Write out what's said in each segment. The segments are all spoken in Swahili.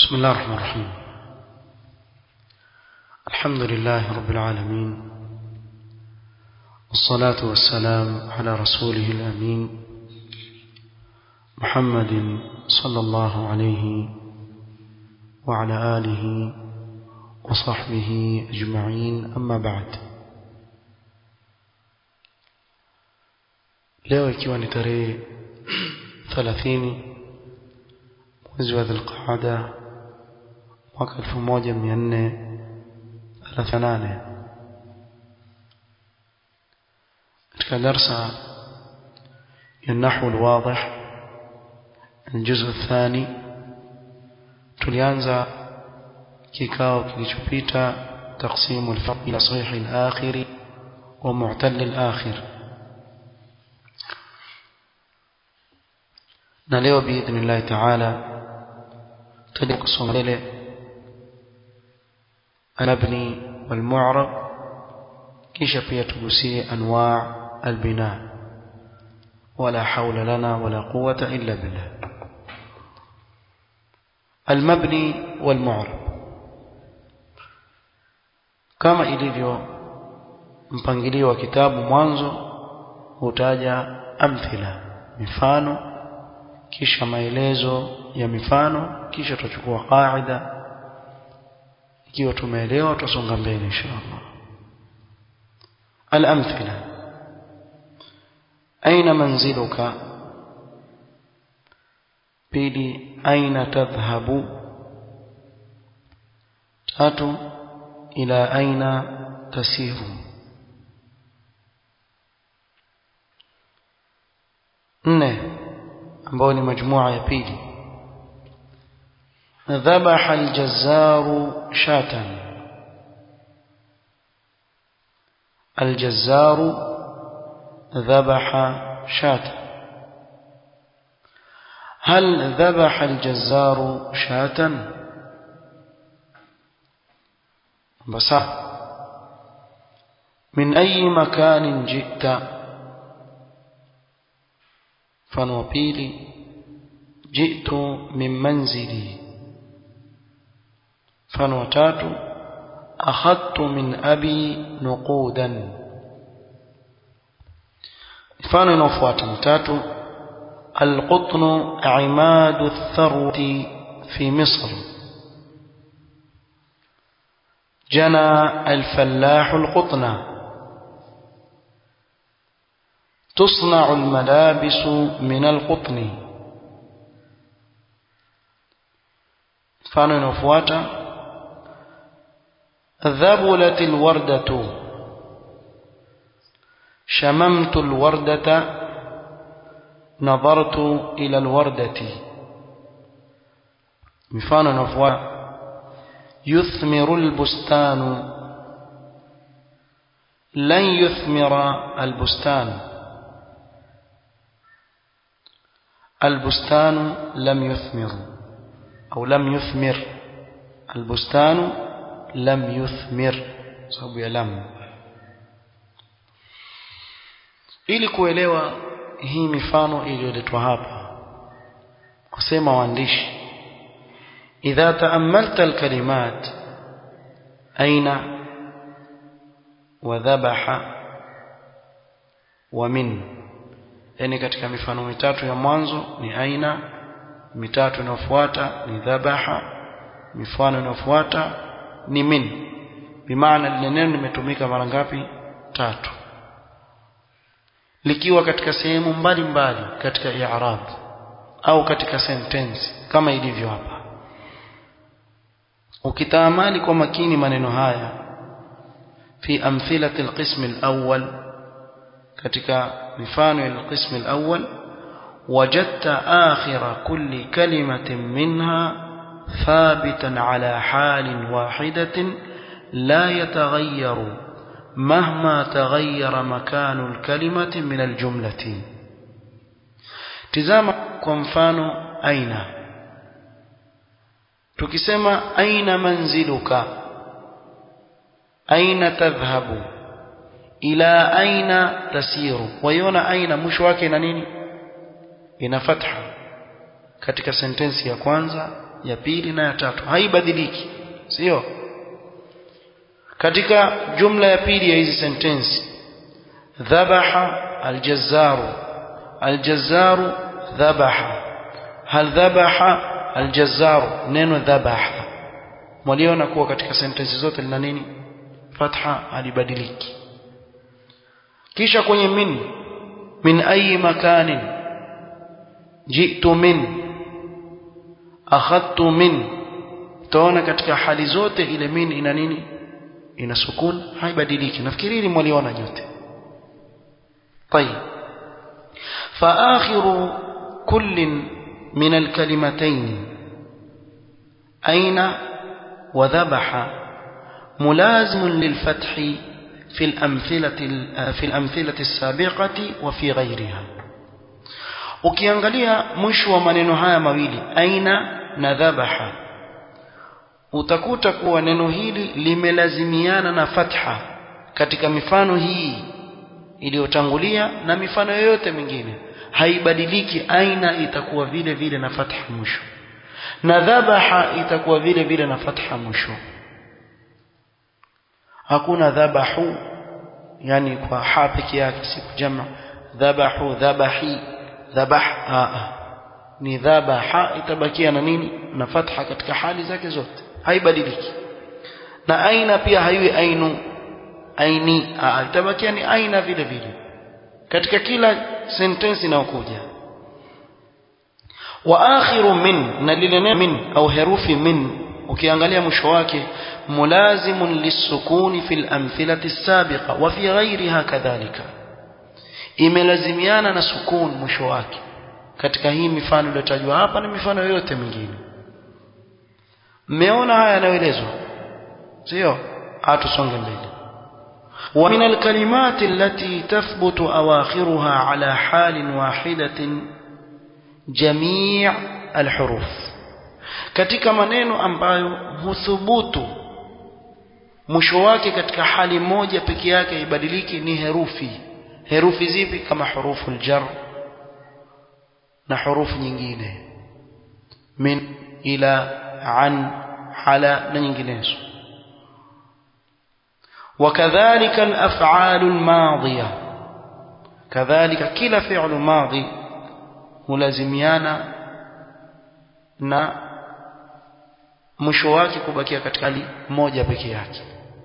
بسم الله الرحمن الرحيم الحمد لله رب العالمين والصلاة والسلام على رسوله الأمين محمد صلى الله عليه وعلى آله وصحبه أجمعين أما بعد leo ikiwa ni tarehe 30 mwezi wa Dhulqaada mwaka 1438 katika darsa ya nahwu alwadih الجزء الثاني tulianza kikao kilichopita تقسيم الفرق إلى صحيح الآخر ومعتل الآخر na leo biidhnillahi taala tutaja kusoma mbele almabni walmu'rab kisha pia tugusie anwa' albina wala hawla lana wala quwwata illa billah almabni walmu'rab kama ilivyo mpangilio wa kitabu mwanzo hutaja amthila mifano kisha maelezo ya mifano kisha tutachukua qaida ikiwa tumeelewa tutasonga mbele inshallah الأمثلة أين منزلك بيدي أين تذهب تاتو إلى أين تسير نه ambao ni majmua ya pili dhabaha aljazzaru shatan aljazzaru dhabaha shatan هل ذبح الجزار شاة بس من أي مكان جئت mfano wa pili jitu min manzili mfano wa tatu akhadtu min abi nuqudan mfano inaofuata mtatu القطن عماد الثروة في مصر جنى الفلاح القطن تصنع الملابس من القطن mfano inaofuata dhabulat alwardatu shamamtu alwardata nadhartu ila alwardati mfano inaofuata yuthmiru albustanu lan yuthmira albustanu البستان لم يثمر أو لم يثمر البستان لم يثمر sababu ya lam ili kuelewa hii mifano iliyoletwa hapa kusema waandishi idha taamalta alkalimat aina wa dhabaha wa min yani katika mifano mitatu ya mwanzo ni aina mitatu inayofuata ni dhabaha mifano inayofuata ni min bimaana lile neno limetumika mara ngapi tatu likiwa katika sehemu mbalimbali katika i'rab au katika sentence kama ilivyo hapa ukitaamali kwa makini maneno haya fi amthilati alqism alawwal katika mifano ya alqism alawwal وجدت آخر كل كلمة منها ثابتا على حال واحدة لا يتغير مهما تغير مكان الكلمة من الجملة تزام كمفان أين تكسم أين منزلك أين تذهب إلى أين تسير ويونا أين مش wake na nini ina fatha katika sentensi ya kwanza ya pili na ya tatu haibadiliki sio katika jumla ya pili ya hizi sentensi dhabaha aljazzaru aljazzaru dhabaha hal dhabaha aljazzaru neno dhabaha mwaliona kuwa katika sentensi zote lina nini fatha halibadiliki kisha kwenye min min ayi makanin jitu min akhadtu min utaona katika hali zote ile min ina nini ina sukun haibadiliki nafikiri hili mwaliona nyote طيب فآخر كل من الكلمتين أين وذبح ملازم للفتح في الأمثلة في الأمثلة السابقة وفي غيرها ukiangalia mwisho wa maneno haya mawili aina na dhabaha utakuta kuwa neno hili limelazimiana na fatha katika mifano hii iliyotangulia na mifano yoyote mingine haibadiliki aina itakuwa vile vile na fatha mwisho na dhabaha itakuwa vile vile na fatha mwisho hakuna dhabahu yani kwa ha peke yake si kujama dhabahu dhabahi dhabah a ni dhabaha itabakia na nini na fatha katika hali zake zote haibadiliki na aina pia haiwi ainu aini a itabakia ni aina vile vile katika kila sentensi inayokuja wa akhiru min na lile neno min au herufi min ukiangalia mwisho wake mulazimun lisukuni fil amthilati sabiqa wa fi ghairiha kadhalika imelazimiana na sukun mwisho wake katika hii mifano iliyotajwa hapa na mifano yote mingine mmeona haya yanayoelezwa sio hatusonge mbele ومن الكلمات التي تثبت أواخرها على حال واحدة جميع الحروف katika maneno ambayo huthubutu mwisho wake katika hali moja peke yake ibadiliki ni herufi herufi zipi kama hurufu aljar na hurufu nyingine min ila an hala na nyinginezo وكذلك الأفعال الماضية كذلك كلا فعل ماضي ملازميانا na mwisho wake kubakia katika hali moja peke yake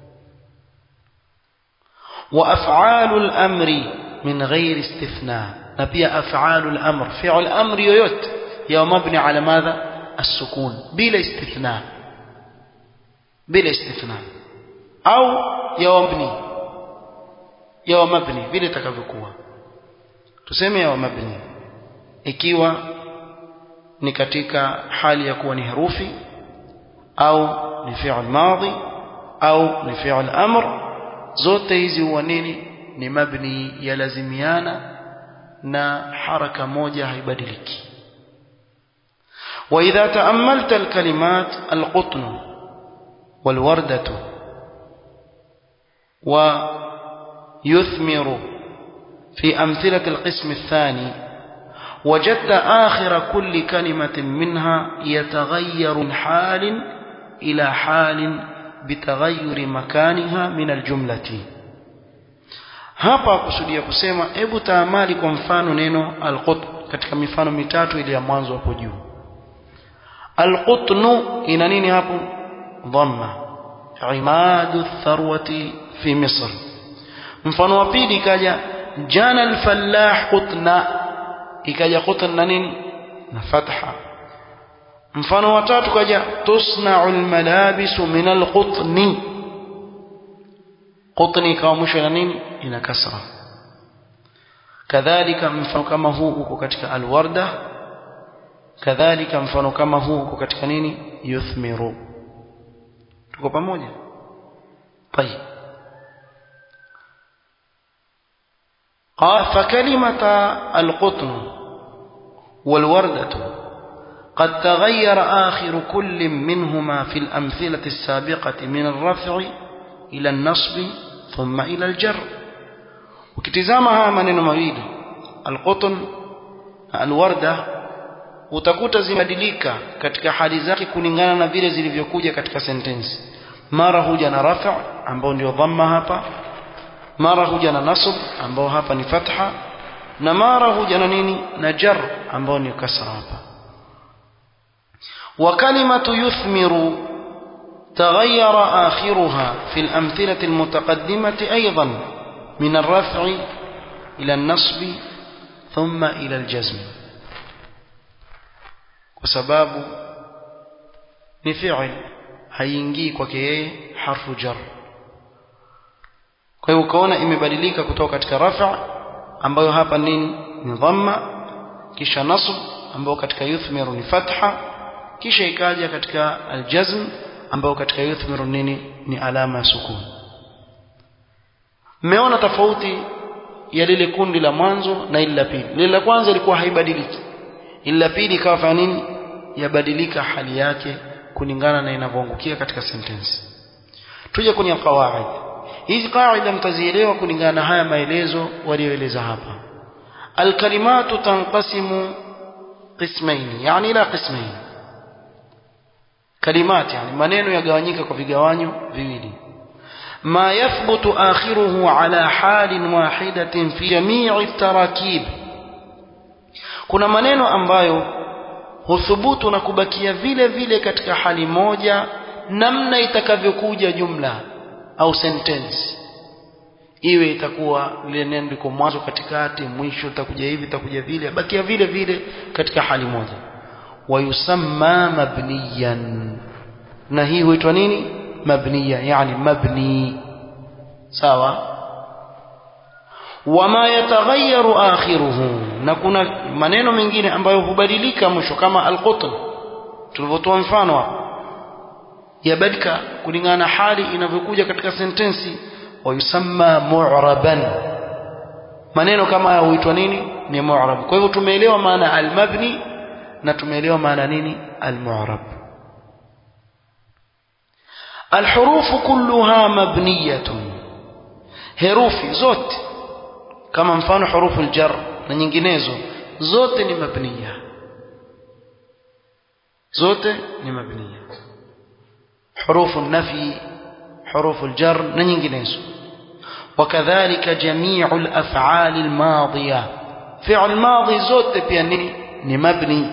wa af'alul amri min ghairi istithna na pia af'alul amr fi'l amri yoyote ya mabni ala madha as-sukun bila istithna bila istithna au ya mabni ya mabni vile itakavyokuwa tuseme ya mabni ikiwa ni katika hali ya kuwa ni herufi au ni fi'l madhi au ni fi'l amr zote hizi huwa nini ni mabni yalazimiana na haraka moja haibadiliki وإذا تأملت الكلمات القطن والوردة ويثمر في أمثلة القسم الثاني وجدت آخر كل كلمة منها يتغير من حال إلى حال بتغير مكانها من الجملة hapa kusudia kusema hebu taamali kwa mfano neno alqutn katika mifano mitatu ile ya mwanzo hapo juu alqutnu ina nini hapo dhamma imadu tharwati fi misr mfano wa pili ikaja jana alfallah qutna ikaja qutn na nini na fatha mfano wa tatu kaja tusna'u almalabisu min alqutni qutni ikawa mwisho na nini ina kasra kadhalika mfano kama huu uko katika alwarda kadhalika mfano kama huu uko katika nini yuthmiru tuko pamoja طيب قال فكلمة القطن والوردة قد تغير آخر كل منهما في الأمثلة السابقة من الرفع إلى النصب ثم إلى الجر وكتزامها من مميل القطن الوردة utakuta zimebadilika katika hali zake kulingana na vile zilivyokuja katika sentensi mara huja na rafa ambao ndio dhamma hapa mara huja na nasb ambao hapa ni fatha na mara huja na nini na jar ambao ni kasra hapa wa kalimatu yuthmiru تغير آخرها في الأمثلة المتقدمة أيضا من الرفع إلى النصب ثم إلى الجزم وسباب نفعل haingii kwake yeye harfu jar kwa hiyo ukaona imebadilika kutoka katika rafa ambayo hapa nini ni dhamma kisha nasb ambayo katika yuthmiru ni fatha kisha ikaja katika aljazm ambayo katika yuthmiru nini ni alama ya sukun mmeona tofauti ya lile kundi la mwanzo na ile la pili lile la kwanza ilikuwa haibadiliki ile la pili ikawa fanya nini yabadilika hali yake kulingana na inavyoangukia katika sentensi tuje kwenye qawaid hizi qaida mtazielewa kulingana na haya maelezo walioeleza hapa alkalimatu tanqasimu qismain yani ila qismain kalimat yani maneno yagawanyika kwa vigawanyo viwili ما يثبت آخره على حال واحدة في جميع التراكيب kuna maneno ambayo huthubutu na kubakia vile vile katika hali moja namna itakavyokuja jumla au sentence iwe itakuwa lile neno liko mwanzo katikati mwisho itakuja hivi itakuja vile bakia vile vile katika hali moja wayusamma mabniyan na hii huitwa nini mabniya yani mabni sawa wama yataghayyaru akhiruhu na kuna maneno mengine ambayo hubadilika mwisho kama alqutn tulivyotoa mfano hapo yabadika kulingana na hali inavyokuja katika sentensi wayusamma mu'raban maneno kama haya huitwa nini ni mu'rab kwa hivyo tumeelewa maana almabni na tumeelewa maana nini almu'rab الحروف كلها مبنية herufi zote kama mfano hurufu aljar na nyinginezo zote ni mabniya zote ni mabniya hurufu nafi hurufu aljar na nyinginezo وكذلك جميع الافعال الماضيه فعل ماضي zote pia ni ni mabni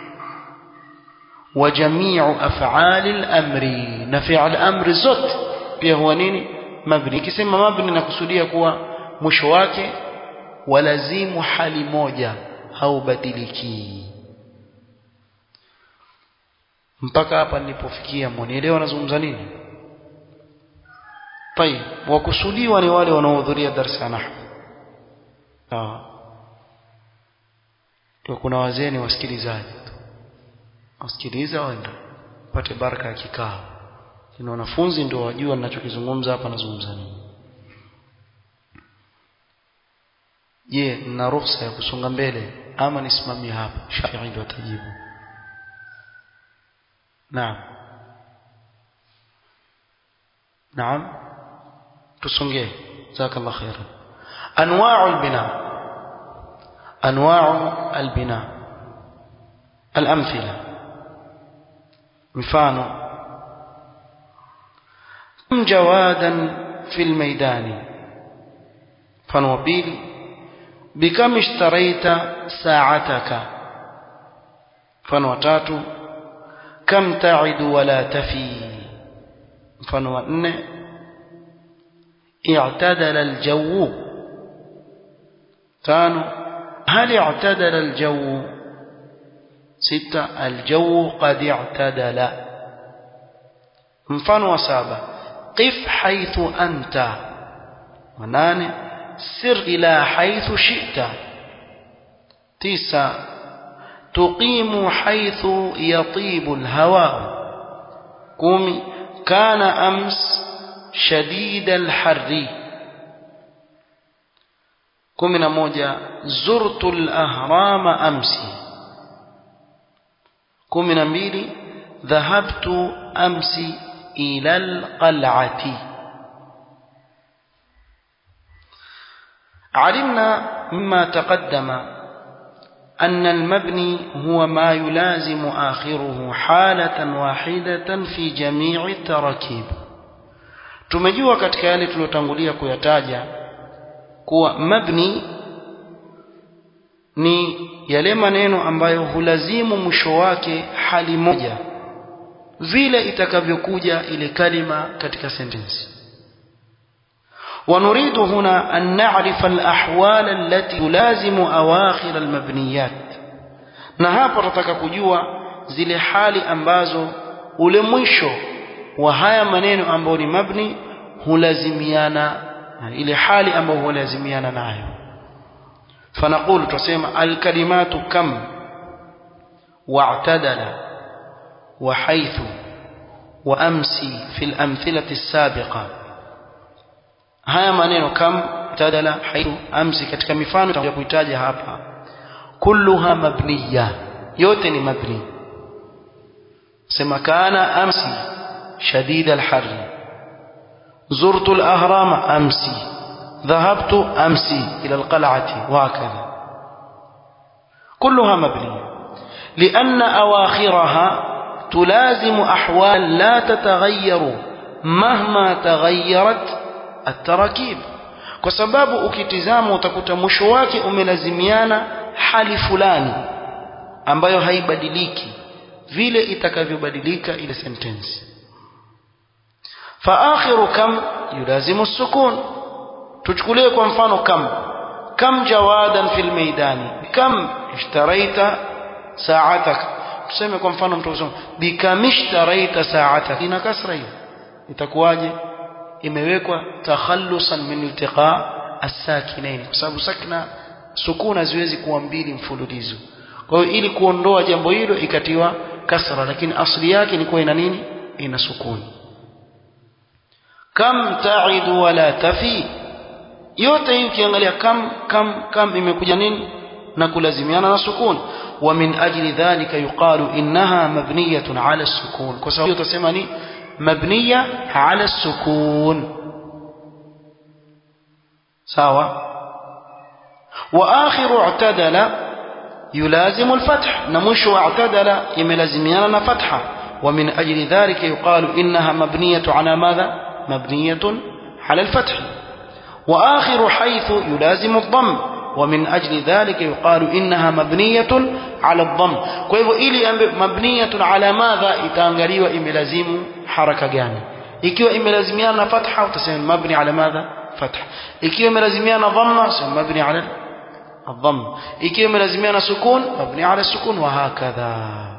وجميع افعال الامر نفع الامر zote pia huwa nini mabni ikisema mabni nakusudia kuwa mwisho wake walazimu hali moja haubadiliki mpaka hapa nilipofikia mwanielewa nazungumza nini طيب wakusudiwa ni wale wanaohudhuria darasa ya nahwu ah kuna wazee ni wasikilizaji wasikiliza waenda pate baraka ya kikao ni wanafunzi ndio wajua ninachokizungumza hapa nazungumza nini je nina ruhusa ya kusonga mbele ama nisimamie hapa Shafi'i ndio atajibu naam naam tusongee jazakallah khairan anwa'u albina anwa'u albina الأمثلة مفانو كم جوادا في الميدان فنوبيل بكم اشتريت ساعتك فنوتات كم تعد ولا تفي فنوأن اعتدل الجو تانو هل اعتدل الجو ستة الجو قد اعتدل mfano wa saba qif haithu anta wanane sir ila haithu shi'ta tisa tuqimu haithu yatibu alhawa kumi kana ams shadid alharri kumi na moja zurtu alahrama amsi kumi na mbili dhahabtu amsi ila alqal'ati علمنا مما تقدم أن المبني هو ما يلازم آخره حالة واحدة في جميع التراكيب tumejua katika yale tuliyotangulia kuyataja kuwa mabni ni yale maneno ambayo hulazimu mwisho wake hali moja vile itakavyokuja ile kalima katika sentensi ونريد هنا أن نعرف الأحوال التي تلازم أواخر المبنيات na hapa tunataka kujua zile hali ambazo ule mwisho wa haya maneno ambayo ni mabni hulazimiana ile hali ambayo hulazimiana nayo فنقول تسمى الكلمات كم واعتدل وحيث وأمسي في الأمثلة السابقة haya maneno kam tadala haithu amsi katika mifano tutakuja kuitaja hapa kulluha mabniya yote ni mabni sema kana amsi shadid alharri زرت الأهرام أمسي ذهبت أمسي إلى القلعة وهكذا كلها مبنية لأن أواخرها تلازم أحوال لا تتغير مهما تغيرت التراكيب kwa sababu ukitizama utakuta mwisho wake umelazimiana hali fulani ambayo haibadiliki vile itakavyobadilika ile sentensi faakhiru kam yulazimu sukun tuchukulie kwa mfano kam kam jawadan fil maidani kam ishtaraita sa'atak tuseme kwa mfano mtu kusema bikam ishtaraita sa'atak ina kasra hiyo itakuwaje imewekwa takhallusan min iltiqa as-sakinain kwa sababu sakna sukuna ziwezi kuwa mbili mfululizo kwa hiyo ili kuondoa jambo hilo ikatiwa kasra lakini asli yake ni kuwa ina nini ina sukuni kam ta'idu wala tafi yote hii ukiangalia kam kam kam imekuja nini na kulazimiana na sukun wa min ajli dhalika yuqalu innaha mabniyatun ala sukun kwa sababu utasema ni mabniya ala sukun sawa wa akhiru i'tadala يلازم الفتح نمش واعتدل يملازميانا فتحة ومن أجل ذلك يقال إنها مبنية على ماذا مبنية على الفتح وآخر حيث يلازم الضم ومن أجل ذلك يقال إنها مبنية على الضم كيف إلي مبنية على ماذا إتانغري وإملازم حركة جاني ikiwa imelazimiana fatha utasema mabni ala madha fatha ikiwa imelazimiana dhamma utasema mabni ala الضم ikiwa imelazimiana sukun mabni ala sukun wa hakadha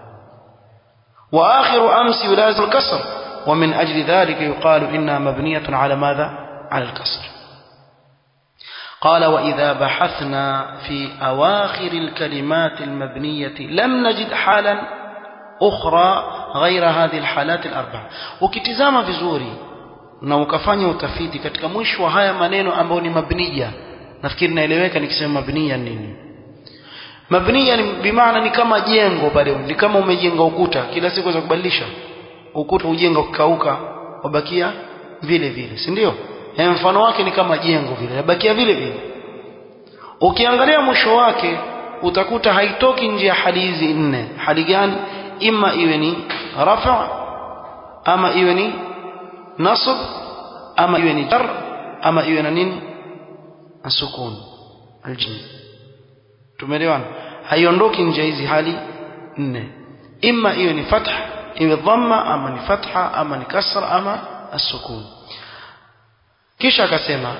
واخر امس يلازم الكسر ومن اجل ذلك يقال انها مبنيه على ماذا على الكسر قال واذا بحثنا في اواخر الكلمات المبنيه لم نجد حالا اخرى غير هذه الحالات الاربع ukitizama vizuri na ukafanya utafiti katika mwisho wa haya maneno ambayo ni mabniya nafikiri naeleweka nikisema mabniya nini mabniya ni bimaana ni kama jengo pale ni kama umejenga ukuta kila siku za kubadilisha ukuta ujenga ukauka wabakia vile vile si ndio mfano wake ni kama jengo vile yabakia vile vile ukiangalia mwisho wake utakuta haitoki nje ya hali hizi nne hali gani ima iwe ni rafa ama iwe ni nasb ama iwe ni jar ama iwe na nini asukun aljin tumeelewana haiondoki nje hizi hali nne imma iwe ni fatha iwe dhamma ama ni fatha ama ni kasra ama asukun kisha akasema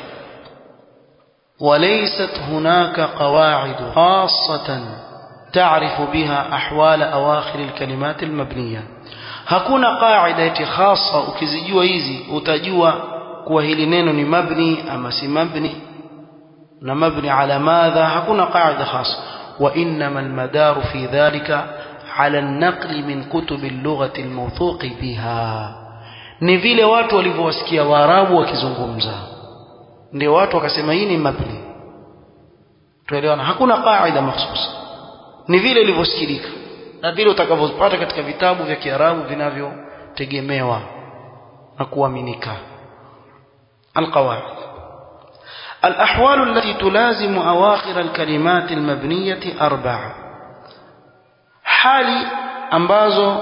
وليست هناك قواعد خاصة تعرف بها أحوال أواخر الكلمات المبنية hakuna qaida eti khasa ukizijua hizi utajua kuwa hili neno ni mabni ama si mabni na mabni ala madha hakuna qaida khasa wa innama almadaru fi dhalika ala an-naql min kutub al-lughah al-mawthuq biha ni vile watu walivyowasikia waarabu wakizungumza ndio watu wakasema hii ni mabni tuelewana hakuna qaida mahsusa ni vile ilivyosikilika na vile utakavyopata katika vitabu vya Kiarabu vinavyotegemewa na kuaminika القواعد الأحوال التي تلازم أواخر الكلمات المبنية أربعة hali ambazo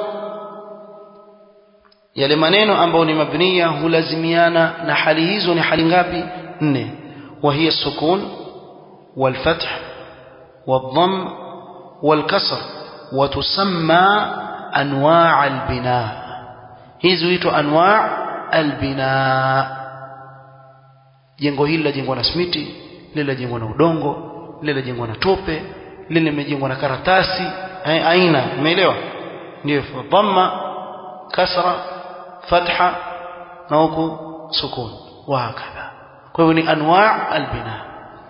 yale maneno ambayo ni mabniya hulazimiana na hali hizo ni hali ngapi nne وهي السكون والفتح والضم والكسر وتسمى أنواع البناء هذه أنواع البناء jengo hili lajengwa na smiti lile lajengwa na udongo lile lajengwa na tope lile limejengwa na karatasi aina umeelewa ndio dhamma kasra fatha na huku sukun wa hakadha kwa hivyo ni anwa' albina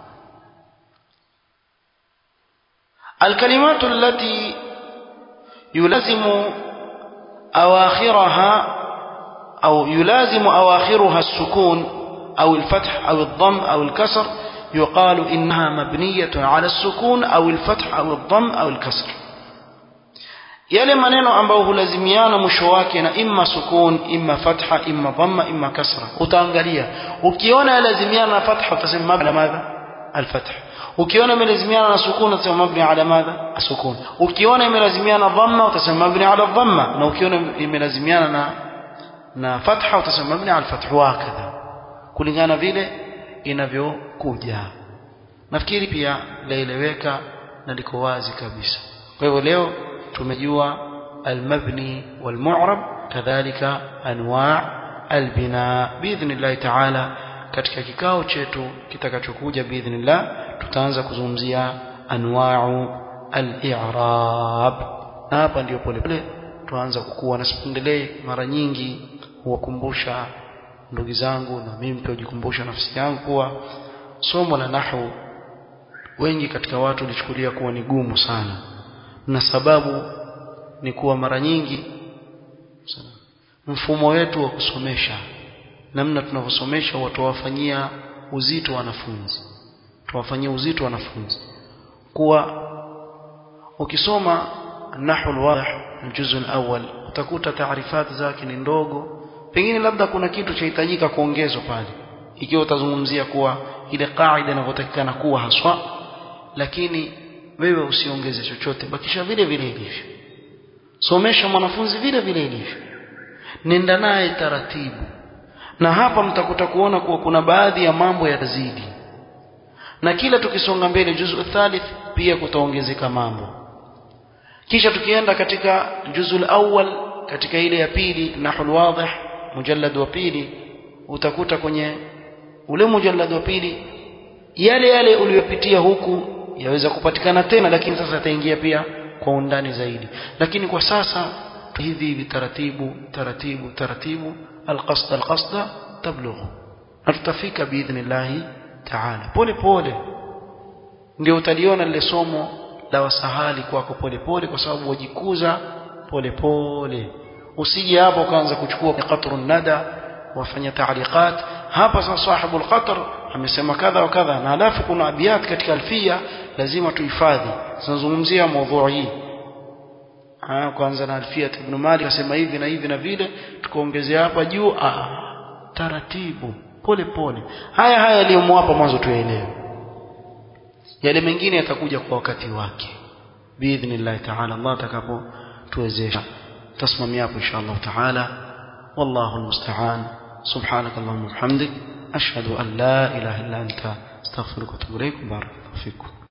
الكلمات التي يلازم أواخرها أو يلازم أواخرها السكون أو الفتح أو الضم أو الكسر يقال إنها مبنية على السكون أو الفتح أو الضم أو الكسر yale maneno ambayo hulazimiana mwisho wake na imma sukun imma fatha imma dhamma imma kasra utaangalia ukiona yalazimiana na fatha utasema mabni madha alfath ukiona imelazimiana na sukun utasema mabni ala madha asukun ukiona imelazimiana dhamma utasema mabni ala dhamma na ukiona imelazimiana na na fatha utasema mabni ala alfath wakadha kulingana vile inavyokuja nafikiri pia laeleweka na liko wazi kabisa kwa hivyo leo tumejua almabni walmu'rab kadhalika anwa' albina biidhnillah ta'ala katika kikao chetu kitakachokuja biidhnillah tutaanza kuzungumzia anwa'u al-i'rab na hapa ndio pole pole tuanza kukua na sipendelee mara nyingi huwakumbusha ndugu zangu na mimi pia hujikumbusha nafsi yangu kuwa somo la nahwu wengi katika watu lichukulia kuwa ni gumu sana na sababu ni kuwa mara nyingi mfumo wetu wa kusomesha namna tunavyosomesha watawafanyia uzito wanafunzi tuwafanyia uzito wanafunzi kuwa ukisoma nahwu alwadih aljuzu alawwal utakuta taarifati zake ni ndogo pengine labda kuna kitu chahitajika kuongezwa pale ikiwa utazungumzia kuwa ile kaida inavyotakikana kuwa haswa lakini wewe usiongeze chochote bakisha vile vile ilivyo somesha mwanafunzi vile vile ilivyo nenda naye taratibu na hapa mtakuta kuona kuwa kuna baadhi ya mambo yazidi na kila tukisonga mbele juzu thalith pia kutaongezeka mambo kisha tukienda katika juzul awwal katika ile ya pili nahul wadih mujallad wa pili utakuta kwenye ule mujallad wa pili yale yale uliyopitia huku yaweza kupatikana tena lakini sasa ataingia pia kwa undani zaidi lakini kwa sasa hivi hivi taratibu taratibu taratibu alqasd alqasd tablughu na tutafika biidhnillah taala pole pole ndio utaliona lile somo la wasahali kwako pole pole kwa sababu wajikuza pole pole usije hapo ukaanza kuchukua qatrun nada wafanya taaliqat hapa sasa sahibul qatr amesema kadha wa kadha na alafu kuna abiyat katika alfia lazima tuhifadhi tunazungumzia mada hii ah kwanza na alfia ibn malik asema hivi na hivi na vile tukaongezea hapa juu ah taratibu pole pole haya haya aliyomwapa mwanzo tuelewe yale mengine yatakuja kwa wakati wake biidhnillah ta'ala Allah atakapo tuwezesha tasimamia hapo inshallah ta'ala wallahu almusta'an سبحانك اللهم وبحمدك أشهد أن لا إله إلا أنت استغفرك واتوب إليك بارك الله فيكم